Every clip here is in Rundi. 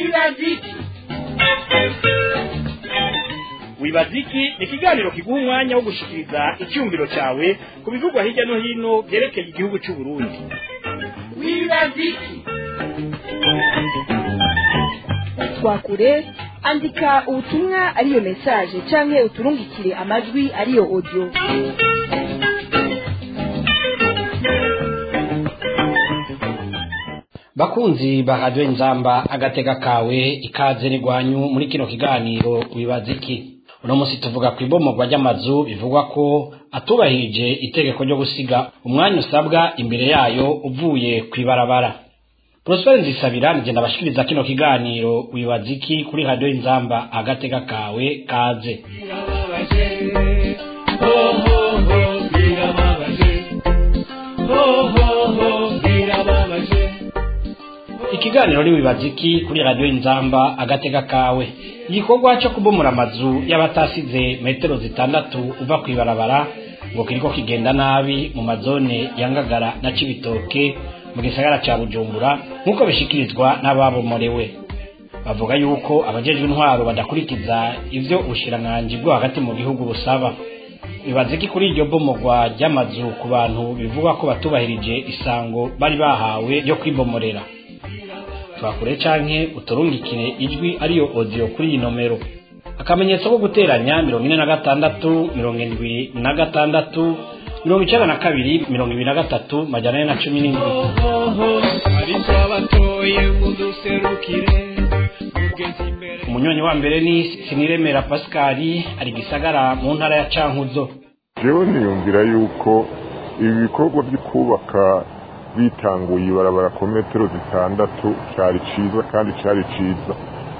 wibaziki wibaziki ni ikiganiro kiguha umwanya wo gushikiriza icyumviro cyawe ku bivugwa hirya no hino byerekeye igihugu cy'u Burundi wibaziki twakure andika ubutumwa ariyo mesaje canke uturungikire amajwi ariyo audio bakunzi ba radiyo inzamba agatega kawe ikaze n'igwanyu muri kino kiganiro wibaza iki uno munsi tuvuga ku ibomogwa ry'amazu bivugwa ko atubahirije itegeko ryo gusiga umwanya usabwa imbere yayo uvuye ku ibarabara porosiperi nzisabira nigenda abashikiriza kino kiganiro wibaza iki kuri radiyo inzamba agatega kawe kaze ikiganiro ni wibaza iki kuri radiyo inzamba agatega kawe igikorwa cyo kubomora amazu y'abatasize metero zitandatu uva ku ibarabara ngo kiriko kigenda nabi mu mazone ya ngagara na cibitoke mu gisagara ca bujumbura nk'uko bishikirizwa n'ababomorewe bavuga yuko abajejwe intwaro badakurikiza ivyo ubushiranganji bwo hagati mu gihugu busaba bibaza iki kuri iryo bomogwa ry'amazu ku bantu bivugwa ko batubahirije isango bari bahawe ryo kwibomorera twakure canke uturungikire ijwi ariyo audio kuri iyi nomero akamenyetso ko guteranya mirongo ine na gatandatu mirongo indwi na gatandatu mirongo icenda na kabiri mirongo ibiri na gatatu majana ane na cumi n'indwi ariko abatoye muduserukire mugenzi imbere umunyonyi wa mbere ni siniremera pasikari ari gisagara mu ntara ya cankuzo jewe niyumvira yuko ibi bikorwa byo kubaka bitanguye ibarabara ku metero zitandatu cyari ciza kandi cyari ciza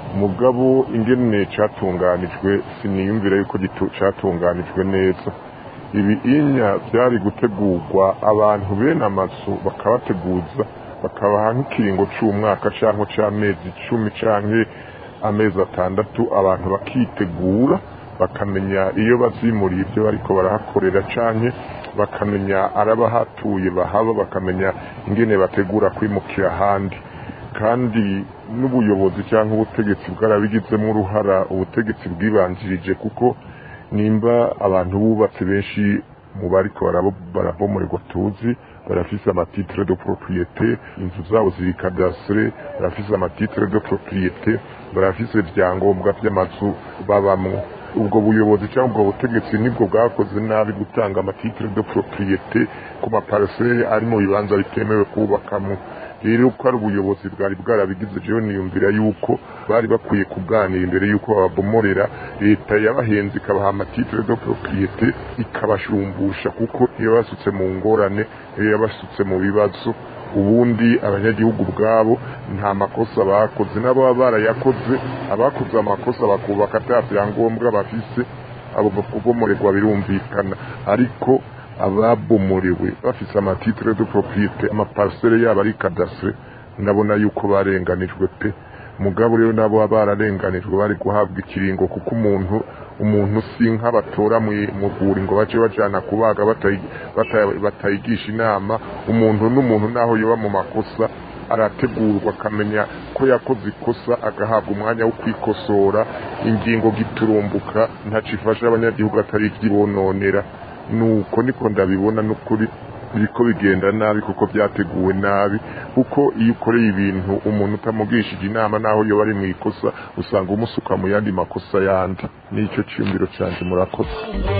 mugabo ingene catunganijwe siniyumvira yuko gitu- catunganijwe neza ibi inya byari gutegurwa abantu bene amazu bakabateguza bakabaha nk'ikiringo c'umwaka canke c'amezi icumi canke amezi atandatu abantu bakitegura bakamenya iyo bazimuriye ibyo bariko barahakorera canke bakamenya arabahatuye bahaba bakamenya ingene bategura kwimukira ahandi kandi n'ubuyobozi cyangwa ubutegetsi bwarabigizemo uruhara ubutegetsi bwibanjirije kuko nimba abantu bubatse benshi mu bariko barabo- barabomoregwa tuzi barafise amatitre de propriété inzu zabo ziri cadastre barafise amatitre de propriété barafise ibyangombwa by'amazu babamwo ubwo buyobozi cyangwa ubwo butegetsi nibwo bwakoze nabi gutanga amatitre de propriété ku maparcelle ari mu bibanza bitemewe kubakamo rero ko ari ubuyobozi bwari bwarabigize jewe niyumvira yuko bari bakwiye kuganira imbere yuko babomorera leta yabahenze ikabaha amatitre de propriété ikabashumbusha kuko iyo basutse mu ngorane iyo yabasutse mu bibazo ubundi abanyagihugu ubwabo nta makosa bakoze n'abo baba barayakoze abakoze amakosa bakubaka ata byangombwa bafise abo kubomorerwa birumvikana ariko ababomorewe bafise amatitre de propriété amaparcelle yabo ari cadastre ndabona yuko barenganijwe pe mugabo rero nabo baba bararenganijwe bari guhabwa ikiringo kuko umuntu umuntu si nka batora mu mu rwuri ngo bace bajana kubaga batayi- bata- batayigisha inama umuntu n'umuntu naho yoba mu makosa arategurwa akamenya ko yakoze ikosa agahabwa umwanya wo kwikosora ingingo giturumbuka ntacifasha abanyagihugu atari ibyibononera nuko niko ndabibona n'ukuri biriko bigenda nabi kuko byateguwe nabi kuko iyo ukoreye ibintu umuntu utamugishije inama naho yoba ari mu ikosa usanga umusuka mu yandi makosa yandi nicyo cyiyumviro cyanjye murakoze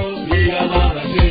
birababaje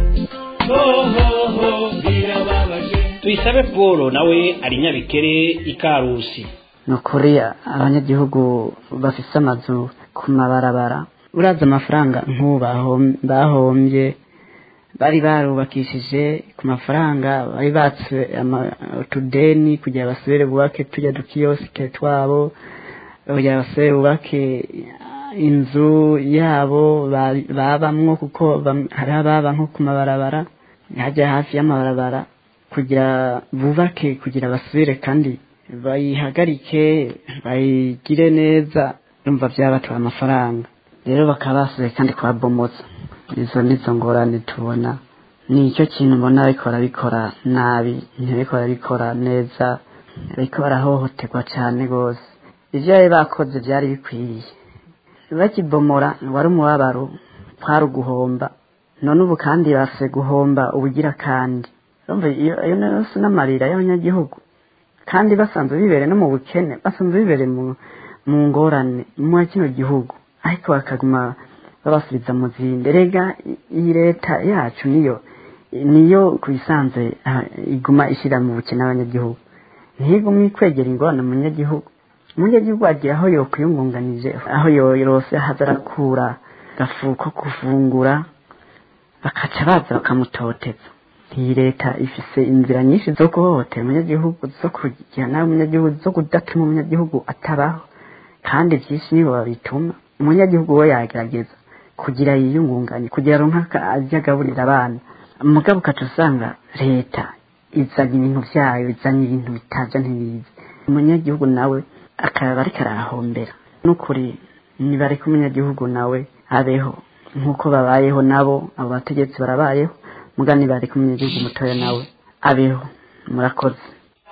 hohoho birababaje tuyisabe paul nawe ari nyabikere ikarusi ni ukuri abanyagihugu bafise amazu ku mabarabara uraza amafaranga nk'ubu bahom- bahombye bari barubakishije ku mafaranga bari batse ama- utudeni kugira basubire bubake tujya dukiyosike twabo kugira basubire bubake inzu yabo ba- babamwo kuko bam- hari ababa nko ku mabarabara hajya hafi y'amabarabara kugira bubake kugira basubire kandi bayihagarike bayigire neza yumva byabatwara amafaranga rero bakaba basubiye kandi kubabomotsa izo nizo ngorane tubona ni icyo kintu mbona ariko barabikora nabi ntibariko barabikora neza bariko barahohoterwa cyane rwose ibyo bari bakoze byari bikwiriye bakibomora wari umubabaro kwari uguhomba none ubu kandi base guhomba ubugira kandi urumva iyo iyo nayo si n'amarira y'abanyagihugu kandi basanzwe bibereye no mu bukene basanzwe bibereye mu mu ngorane muri kino gihugu ariko bakaguma babasubiza mu zindi rega iyi leta yacu niyo niyo ku bisanzwe ah, iguma ishyira mu bukene abanyagihugu ntigumwe kwegera ingorane mu munyagihugu umunyagihugu agira aho yokwiyungunganije aho yorose haza arakura gafu ko kufungura bakaca baza bakamutoteza iyi leta ifise inzira nyinshi zo guhohotera umunyagihugu zo kugira nawe umunyagihugu zo kudatuma umunyagihugu atabaho kandi byinshi nibo babituma umunyagihugu we yagerageza kugira yiyungunganye kugira aronka ajya agaburira abana mugabo ukaca usanga leta izanye ibintu byayo izanye ibintu bitaja ntibizi umunyagihugu nawe akaba ariko arahombera n'ukuri nibareka umunyagihugu nawe abeho nk'uko babayeho nabo abo bategetsi barabayeho muga nibareka umunyagihugu mutoya nawe abeho murakoze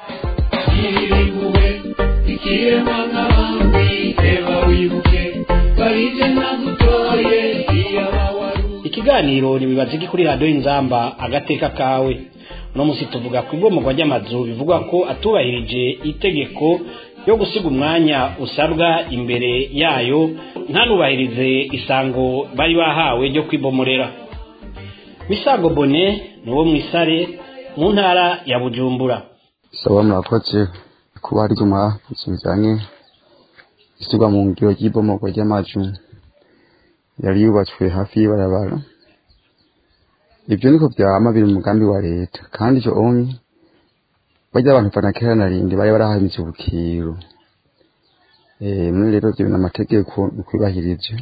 Irimbuwe ikiremwa nk'abandi reba wibuke barije nagutoye iyaba wari ikiganiro ntibibaze iki kuri radiyo inzamba agateka kawe uno munsi tuvuga ku ibomorwa ry'amazu bivugwa ko atubahirije itegeko ryo gusiga umwanya usabwa imbere yayo ntanubahirize isango bari bahawe ryo kwibomorera misago bone ni uwo mu isare mu ntara ya bujumbura saba murakoze kuba hari ibyuma bijyanye ishyirwa mu ngiro ry'ibomorwa ry'amazu yari yubatswe hafi y'ibarabara ibyo niko byama biri mu mugambi wa leta kandi icyo onye bajya abantu fana kera na rindi bari barahamitse ubukiro eh muri rero ibyo bintu amategeko ukwibahirije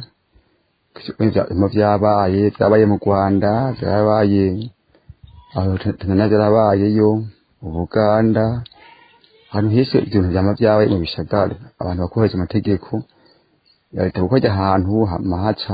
mu byabaye byabaye mu Rwanda byabaye aho Tanzania byarabayeyo Ubuganda ahantu hese ibintu byama byabaye mu bishagara abantu bakoresha amategeko ya leta kuko ajya ahantu hamahaca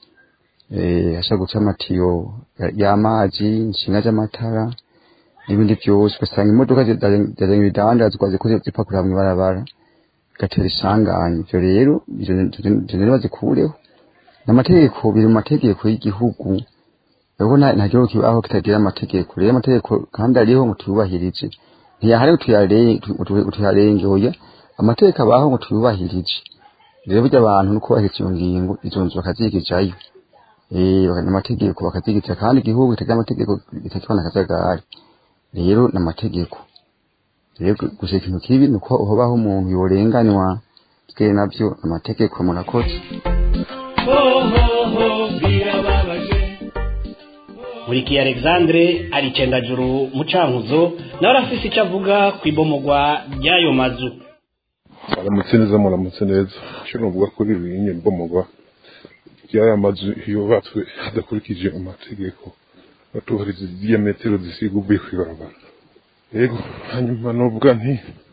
eh ashaka guca amatiyo y'amazi inshinga z'amatara n'ibindi byose ugasanga imodoka zizanye ibidandazwa zikoze zipakurira mu ibarabara bigatera isanganya ibyo rero ibyo rero bazikureho n'amategeko biri mu mategeko y'igihugu rero nta gihugu kibaho kitagira amategeko rero amategeko kandi ariho ngo tuyubahirije ntiyahari ngo tuyarenge oya amategeko abaho ngo tuyubahirije rero burya abantu no kubahiriza iyo ngingo izo nzu bakazigizayo eh amategeko bakazigiza kandi igihugu kitagira amategeko kitakibona akajagari rero n'amategeko rero gusa ikintu kibi ni uko hobaho umuntu yorenganywa bwe nabyo amategeko murakoze hohoho birababaje Muriki Alexandre ari cendajuru mucankuzo nawe arafise icyo avuga ku ibomorwa ry'ayo mazu aramutse neza muramutse neza icyo nuvuga kuri ibi nyine mbomogwa ry'aya mazu yubatswe hadakurikije amategeko batubahiriza ziriya metero zisiga uvuye ku ibarabara yego hanyuma nuvuga nti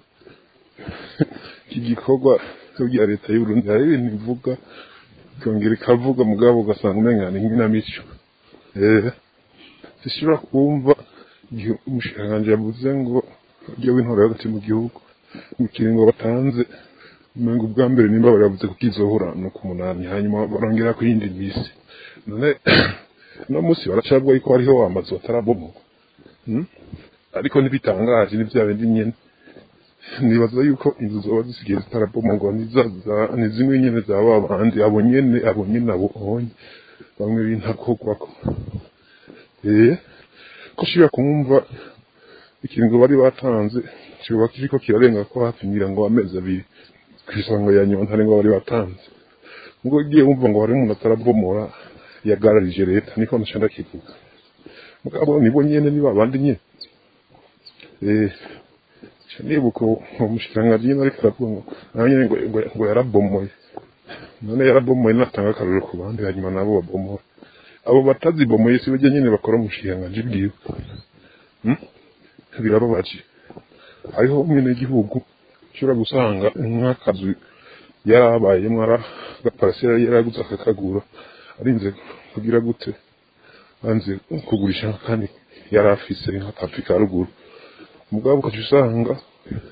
iki gikorwa bya leta y'uburundi hari ibintu ivuga ikongera ikavuga mugabo ugasanga umenga ni nk'inamico eh zishobora kumva igihe umushikiranganji yavuze ngo ujye w'intore hagati mu gihugu mu kiringo batanze umenga ubwa mbere nimba baravuze ko kizohora no ku munani hanyuma barongera ku yindi misi none no munsi baracabwa yuko hariho amazu atarabomorwa hmm? ariko ntibitangaje ni bya bindi nyene nibaza yuko inzu zoba zisigaye zitarabomorwa ni zimwe nyene zaba abandi abo nyene abo nyene abo onye bamwe bintakogwako eh ko shira kumva ikiringo bari batanze kiba kiriko kirarenga ko hafi ngira ngo amezi abiri kwisanga ya nyuma ntari ngo bari batanze ngo igiye wumva ngo hari umuntu atarabomora yagararije leta niko nashanda kivuga mugabo nibo nyene niba abandi nyene eh nibuko umushikiranganji nyene ariko aravuga ngo nawe nyene ngo ngo- ngo yarabomoye none yarabomoye natanga akaruru ku bandi hanyuma nabo babomora abo batazibomoye si bajya nyene bakora umushikiranganji bwiwe Hmm? birababaje hariho umwene w'igihugu ushobora gusanga nk'akazu yarabaye mwara gaparasera yaraguze akakagura arinze kugira gute banze kugurisha kandi yari afise nk'akafi ka ruguru mugabo ukaca usanga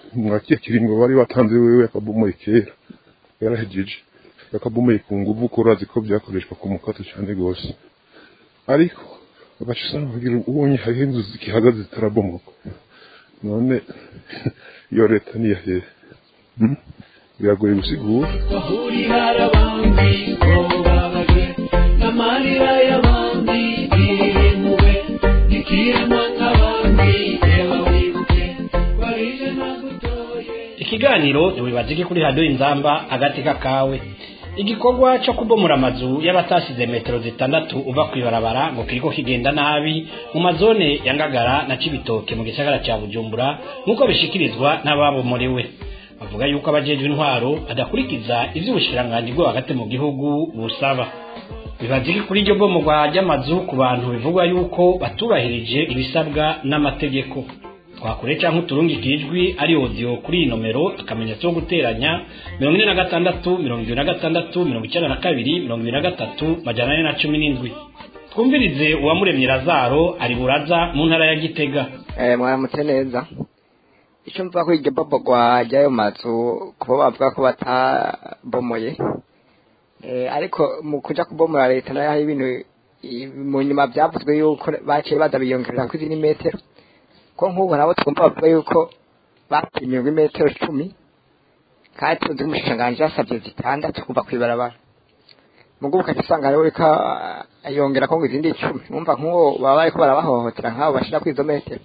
mwakiye kiringo bari batanze wewe akabomoye kera yarahejeje yakabomoye ku nguvu ko urazi ko byakoreshwa ku mukato cyane rwose ariko bagaca usanga bagira ubonye hariho inzu zikihagaze zitarabomoka none iyo leta niya hehe Hmm? biragoye gusigura bahurira abandi ko babaje n'amarira y'abandi ntirimuwe ntikiremwa nk'abandi reba wibuke barije nagutoye ikiganiro ntiwibazike kuri radiyo inzamba agateka kawe igikorwa cyo kubomora amazu y'abatasize metero zitandatu uva ku ibarabara ngo kiriko kigenda nabi mu mazone ya ngagara na cibitoke mu gisagara cya bujumbura nk'uko bishikirizwa n'ababomorewe bavuga yuko abajejwe intwaro badakurikiza ivy'ubushikiranganji bwo hagati mu gihugu busaba bibaziki kuri iryo bomorwa ry'amazu ku bantu bivugwa yuko batubahirije ibisabwa n'amategeko twakure cyangwa uturungike ijwi ari audio kuri iyi nomero akamenyetso ko guteranya mirongo ine na gatandatu mirongo ibiri na gatandatu mirongo icyenda na kabiri mirongo ibiri na gatatu majana ane na cumi n'indwi twumvirize uwamuremye razaro ari buraza mu ntara ya gitega Eh, mwaramutse neza icyo mvuga ko iryo bobogwa ry'ayo mazu kuba bavuga ko batabomoye Eh, ariko mu kuja kubomora leta nayo hari ibintu i- mu nyuma byavuzwe yuko baciye baza biyongerera ko izindi metero ko nk'ubu nabo twumva bavuga yuko bapimye ngo imetero cumi kandi tuzi ko umushikiranganji yasabye zitandatu kuva ku ibarabara mugubu ukaca usanga rero uriko ah, yongera ko ngo izindi icumi mwumva nk'uwo baba bariko barabahohotera nk'abo bashira kuri izo metero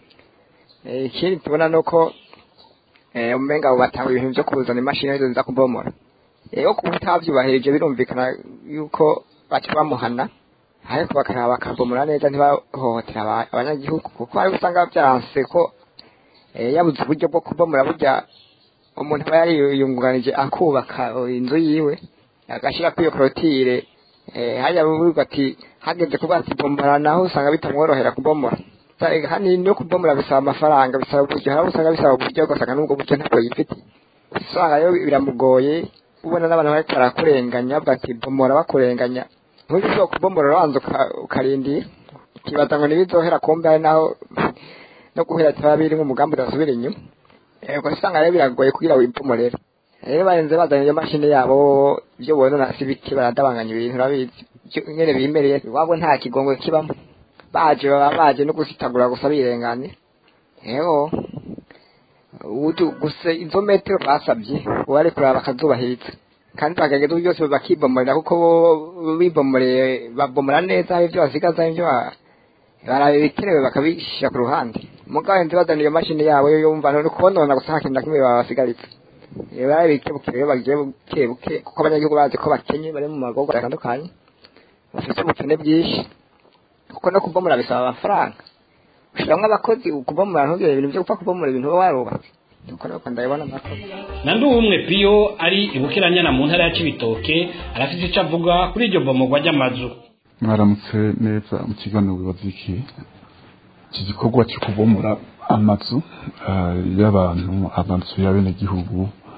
Eh, ikindi tubona nuko eh, umenga abo batanga ibintu byo kuzana imashini arizo ziza kubomora rero kuba utavyubahirije birumvikana yuko baca bamuhana ariko bakaraba bakabomora neza ntibahohotera aba- abanyagihugu kuko hari usanga byanse ko eh, yabuze uburyo bwo kubomora burya umuntu aba yariyungunganije akubaka eh, inzu yiwe agashira kuri iyo korotire eh, hariya buvuga ati hageze kuba ati bomora naho usanga bitamworohera kubomora Usanga hanini no kubomora bisaba amafaranga bisaba uburyo hari abo usanga bisaba uburyo ugasanga n'ubwo buryo ntabwo yifite usanga rero biramugoye ubona n'abantu bariko barakurenganya bavuga ati bomora bakurenganya ntuzishobora kubomora urabanza uka- ukarindira ukibaza ngo ntibizohera kumbe hari naho no guhera bitaba biri nk'umugambi udasubira inyuma Eh, ubwo usanga rero biragoye kugira wibomorere rero barenze bazanye iyo mashini yabo ibyo bonona si bike baradabanganya ibintu urabizi Byo- nyene bimereye iwabo nta kigongo kibamo baje baba baje no gusitagura gusa birengane yego udu gusa izo metero basabye uwo ari kuraba bakazubahiriza kandi bakagerageza uburyo byose bakibomorera kuko bo bibomoreye babomora neza hari ibyo basigaza ibyo ba- baraba ibikenewe bakabishyira ku ruhande mugabo nzi bazana iyo mashini yabo yo yumva ni ukubonona gusa nta kintu na kimwe babasigaritse Eh, barabike buke rero bagiye buke buke kuko abanyagihugu bazi ko bakenye bari mu magorwa atandukanye bafite ubukene bwinshi kuko no kubomora bisaba amafaranga ushiramwo abakozi kubomora ntugire ibintu byo gupfa kubomora ibintu uba warubatse nuko nuko ndabibona amakosa na ndumwe piyo ari ibukiranyana mu ntara ya cibitoke arafite icyo avuga kuri iryo bomorwa ry'amazu mwaramutse neza mu kiganiro wibaza iki iki gikorwa cyo kubomora amazu ah, y'abantu amazu y'abenegihugu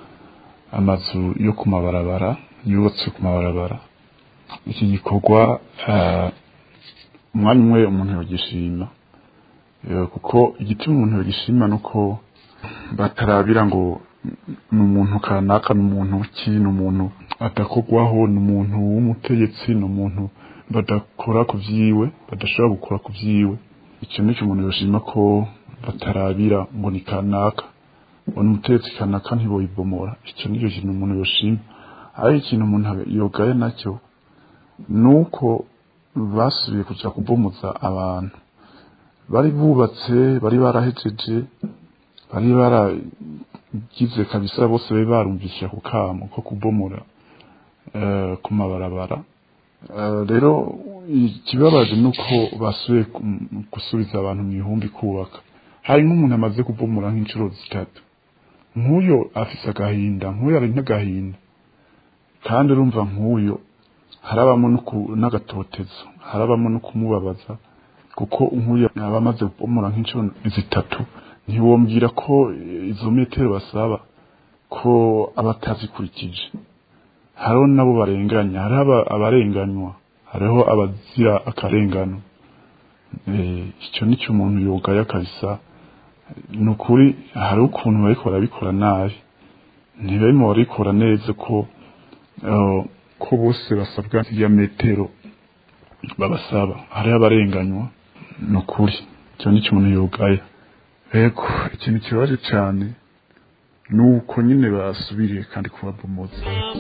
amazu yo ku mabarabara yubatse ku mabarabara iki gikorwa ah, umwanya umwe umuntu yogishima Eh, kuko igituma umuntu yogishima ni uko batarabira ngo ni umuntu kanaka ni umuntu ki ni umuntu adakorwaho ni umuntu w'umutegetsi ni umuntu badakora ku vyiwe badashobora gukora ku vyiwe icyo nicyo umuntu yoshima ko batarabira ngo ni kanaka ngo ni umutegetsi kanaka ntiboyibomora icyo nicyo kintu umuntu yoshima ariko ikintu umuntu yogaye nacyo ni uko basubiye kuja kubomoza abantu bari bubatse bari barahejeje bari baragize kabisa bose bari barumvisha ku kamo ko kubomora eh, ku mabarabara Eh, rero ikibabaje ni uko basubiye ku- gusubiza abantu mu ihumbi kubaka hari nk'umuntu amaze kubomora nk'inshuro zitatu nk'uyo afise agahinda nk'uyo ari n'agahinda kandi urumva nk'uyo harabamo no ku- n'agatotezo harabamo no kumubabaza kuko nk'uyu aba amaze kubomora nk'inshuro zitatu ntiwombwira ko izo metero basaba ko aba atazikurikije hariho nabo barenganya hariho aba- abarenganywa hariho abazira akarengano Eh, icyo nicyo umuntu yogaya kabisa ni ukuri hari ukuntu bariko barabikora nabi ntibarimo barabikora neza ko eh, ko bose basabwa ya metero babasaba hariho abarenganywa ni ukuri icyo ni umuntu yugaya ego ikintu kibaje cyane ni uko nyine basubiriye kandi kubabomoza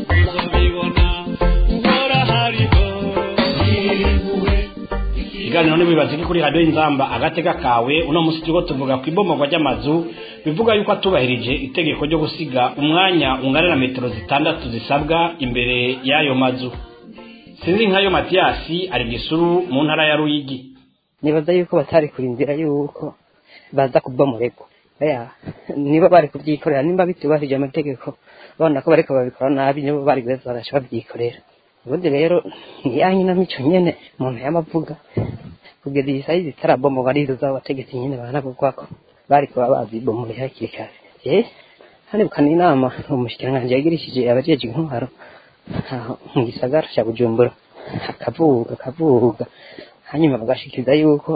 ikiganiro n'ibibazo kuri radiyo inzamba agatega kawe uno munsi turiko tuvuga ku ibomorwa ry'amazu bivuga yuko atubahirije itegeko ryo gusiga umwanya ungana na metero zitandatu zisabwa imbere y'ayo mazu sinzi nk'ayo matiyasi ari gisuru mu ntara ya ruyigi nibaza yuko batari kurindira yuko baza kubomorerwa oya niba bari kubyikorera nimba bitubahirije amategeko babona ko bariko babikora nabi nibo bari beza baraca babyikorera ubundi rero ni ya nyinamico nyene umuntu yamavuga kugeza iyi sayizi itarabomorwa arizo abategetsi nyene banavuga ko bari kuba bazibomoreye hakiri kare eh hanibukana inama umushikiranganji yagirishije abajejwe intwaro aho mu gisagara ca bujumbura akavuga akavuga hanyuma bagashikiriza yuko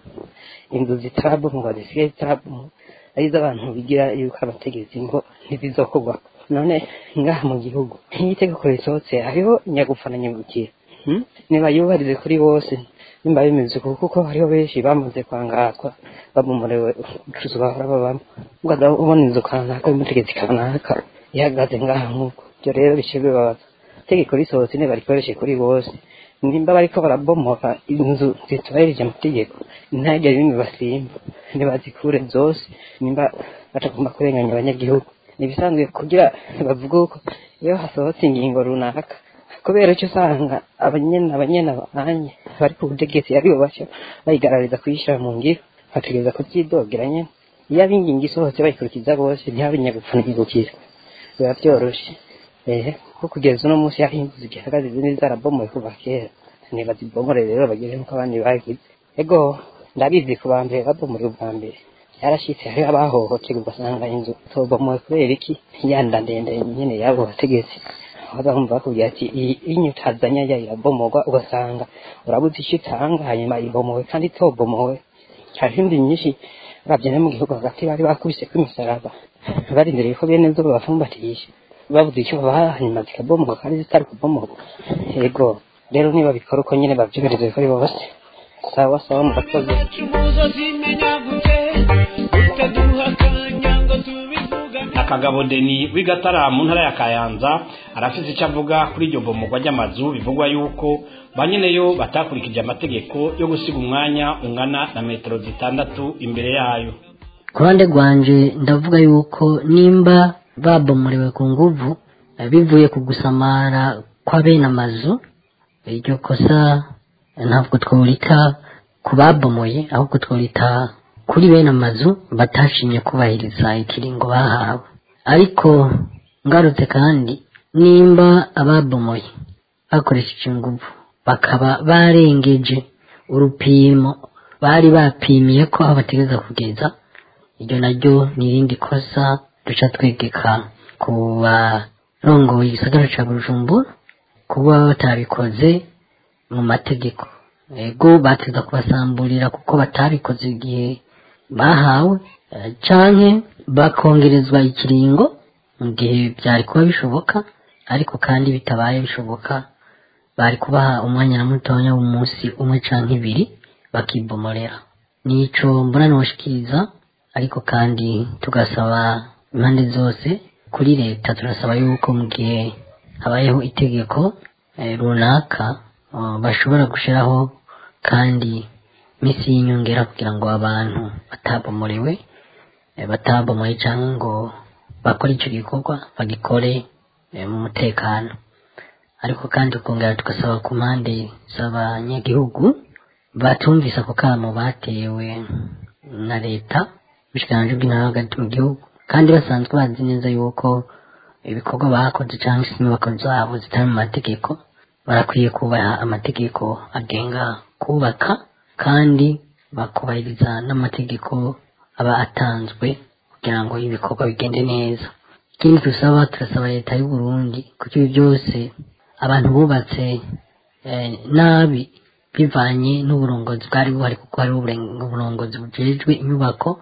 inzu zitarabomorwa zisigaye zitarabomorwa ari iz'abantu bigira yuko abategetsi ngo ntibizokorwa none ngaha mu gihugu nk'iyo itegeko risohotse hariho nyagupfa na nyagukira hmm? niba yubahirize kuri bose nimba bimeze uko kuko hariho benshi bamaze kwangazwa babomorewe ubucuruzi bahora babamo ugaza ubona inzu kanaka y'umutegetsi kanaka ihagaze ngaha nk'uko ibyo rero bice bibabaza itegeko risohotse nibarikoreshe kuri bose nimba bariko barabomora inzu zitubahirije amategeko ntihagire bimwe basimba ntibazikure zose nimba batagomba kurenganya abanyagihugu nibisanzwe kugira bavuga uko iyo hasohotse ingingo runaka kubera icyo usanga abanyena abanyena banye bari ku butegetsi aribo baca bayigarariza kuyishyira mu ngiro bategereza kubyidogera nyene iyo abingingo isohotse bayikurikiza bose ntihabe nyagupfa n'igukira biba byoroshe ehe ko kugeza uno munsi yaho inzu zigihagaze izindi zarabomoye kuva kera ntibazibomore rero bagire nk'uko abandi bagize ego ndabizi ku ba mbere babomore ubwa mbere yarashitse hariho abahohoterwa ugasanga inzu tobomowe kubera iki yanda ndende nyene yabo bategetsi bazamva bakubwira ati iyi inyutazanya ya irabomorwa ugasanga urabuze icyo itanga hanyuma ibomowe kandi itobomowe hari indi nyinshi uravye no mu gihugu hagati bari bakubise kw'imisaraba barindiriye ko bene zo babafumbatisha babuze icyo babaha hanyuma zikabomorwa kandi zitari kubomorwa yego rero niba bikora uko nyene bavyumereze kuri bose sawa sawa murakoze akagabo deni w'igatara mu ntara ya kayanza arafise icyo avuga kuri iryo bomorwa ry'amazu bivugwa yuko ba nyeneyo batakurikije amategeko yo gusiga umwanya ungana na metero zitandatu imbere yayo ku ruhande rwanje ndavuga yuko nimba babomorewe ku nguvu eh, bivuye ku gusamara kwa bene amazu iryo kosa eh, ntabwo tworita ku babomoye ahubwo tworita kuri bene amazu batashimye kubahiriza ikiringo bahawe ariko ngarutse kandi nimba ababomoye bakoresheje inguvu bakaba barengeje urupimo bari bapimiye ko aho bategereza kugeza iryo naryo ni irindi kosa duca twegeka ku barongoye igisagara ca bujumbura kuba batabikoze mu mategeko ego bateza kubasamburira kuko batabikoze igihe bahawe eh, canke bakongerezwa ikiringo mu gihe byari kuba bishoboka ariko kandi bitabaye bishoboka bari kubaha umwanya na mutonya w'umunsi umwe canke ibiri bakibomorera nico mbona noshikiriza ariko kandi tugasaba impande zose kuri leta turasaba yuko mu gihe habayeho itegeko eh, runaka uh, bashobora gushiraho kandi misi y'inyongera kugira ngo abantu batabomorewe eh, batabomoye cyangwa ngo bakore icyo gikorwa bagikore eh, mu mutekano ariko kandi tukongera tugasaba ku mpande z'abanyagihugu batumvise ako kamo batewe na leta ubushikiranganji bw'intara hagati mu gihugu kandi basanzwe bazi neza yuko ibikorwa bakoze cyangwa se inyubako zabo zitari mu mategeko barakwiye kubaha amategeko agenga kubaka kandi bakubahiriza n'amategeko aba atanzwe kugira ngo ibikorwa bigende neza ikindi dusaba turasaba leta y'u Burundi kuko ibi byose abantu bubatse eh, nabi bivanye n'uburongozi bwari buhari kuko hari uburen- uburongozi bujejwe inyubako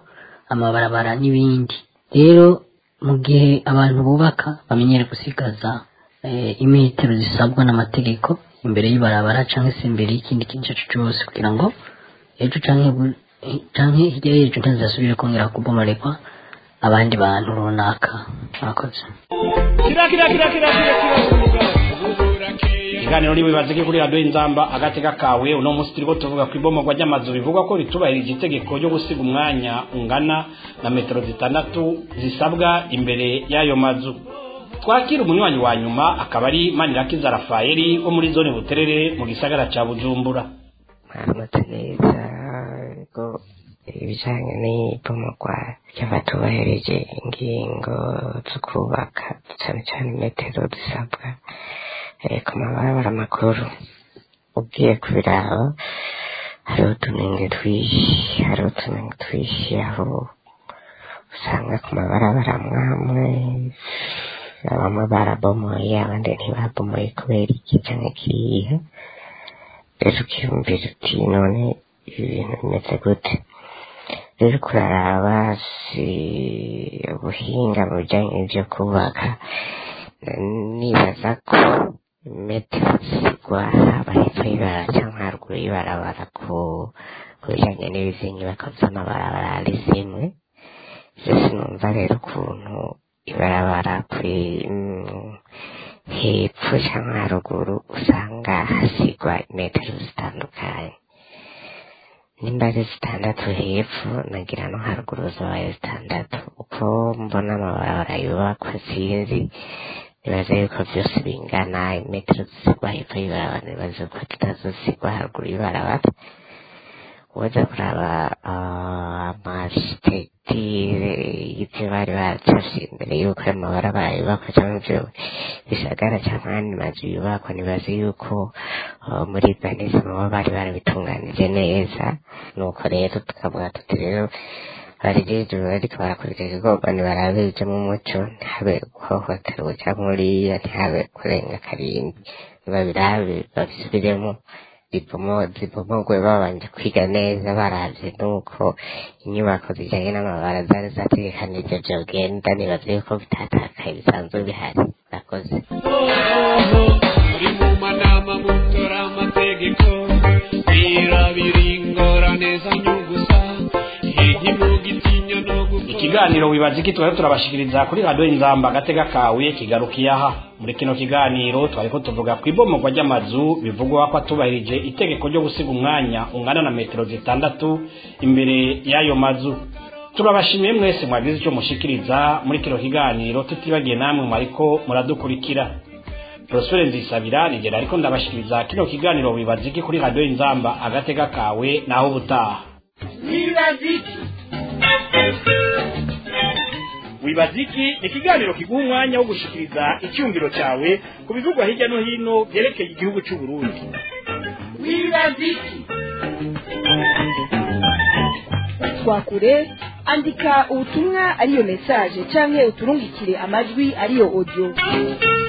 amabarabara n'ibindi rero mu gihe abantu bubaka bamenyere gusigaza eh, imetero zisabwa n'amategeko imbere y'ibarabara cyangwa se imbere y'ikindi kintu icyo ari cyo cyose kugira ngo ejo canke bu- eh, canke hirya y'ejo ntazasubire kongera kubomoregwa abandi bantu runaka murakoze kira kira kira kira kira kira ikiganiro niwibaze ko kuri radiyo inzamba agatega kawe uno munsi turiko tuvuga ku ibomogwa ry'amazu bivugwa ko ritubahirije itegeko ryo gusiga umwanya ungana na metero zitandatu zisabwa imbere y'ayo mazu twakira umunywanyi wa nyuma akaba ari manirakiza rafayeli wo muri zone buterere mu gisagara ca bujumbura mwaramutse neza ko ibijyanye n'ibomogwa ry'abatubahirije ingingo zo kubaka cyane cyane metero zisabwa eh, ku mabarabara makuru ugiye kubiraba hari utunenge twinshi hari utunenge twinshi aho usanga ku mabarabara mwamwe bamwe barabomoye abandi ntibabomoye kubera iki cyangwa kiriya rero ukiyumvira uti none ibi bintu bimeze gute rero kuraraba si ubuhinga mu bijyanye n'ibyo kubaka nibaza ko metero zigwa haba hepfo y'ibara cyangwa haruguru y'ibarabara ku ku bijyanye n'izi nyubako z'amabarabara ari zimwe byose numva rero ukuntu ibarabara kuri mm, hepfo cyangwa haruguru usanga hasigwa metero zitandukanye nimba ari zitandatu hepfo nagira no haruguru zabaye zitandatu uko mbona amabarabara yubakwa sinzi nibaza yuko byose bingana imetero zisigwa hepfo y'ibarabara nibaza yuko zitazosigwa haruguru y'ibarabara uwaza kuraba amashitekitire y'ibyo bari baracafye imbere y'uko ayo mabarabara yubakwa cyangwa ibyo bisagara cyangwa ayandi mazu yubakwa nibaza yuko ah, muri urbanism baba bari barabitunganije neza nuko rero tukavuga tuti rero barigejwe bariko barakurikira igomba ntibarabe bijemo umuco ntihabe guhohoterwa cyangwa uriya ntihabe kurenga karindwi babirabe babisubiremo zipomo zipomogwe babanje kwiga neza baravye nuko inyubako zijanye n'amabara zari zategekanije vyogenda nibaza yuko bitatakaye bisanzwe bihari murakoze muri mu manama mutora amategeko birabira ingorane zanyugusa igimugitinya no ikiganiro wibaza iki twari turabashikiriza kuri radiyo inzamba agatega kawe kigarukiye aha muri kino kiganiro twariko tuvuga ku ibomogwa ry'amazu bivugwa ko atubahirije itegeko ryo gusiga umwanya ungana na metero zitandatu imbere y'ayo mazu turabashimiye mwese mwagize icyo mushikiriza muri kino kiganiro tutibagiye namwe mwariko muradukurikira Prospere Nzisabira nigera ariko ndabashikiriza kino kiganiro wibaza iki kuri radiyo inzamba agatega kawe naho ubutaha wibaziki wibaziki ni ikiganiro kiguha umwanya wo gushikiriza icyumviro cyawe ku bivugwa hirya no hino byerekeye igihugu cy'u Burundi wibaziki twakure andika ubutumwa ariyo mesaje canke uturungikire amajwi ariyo audio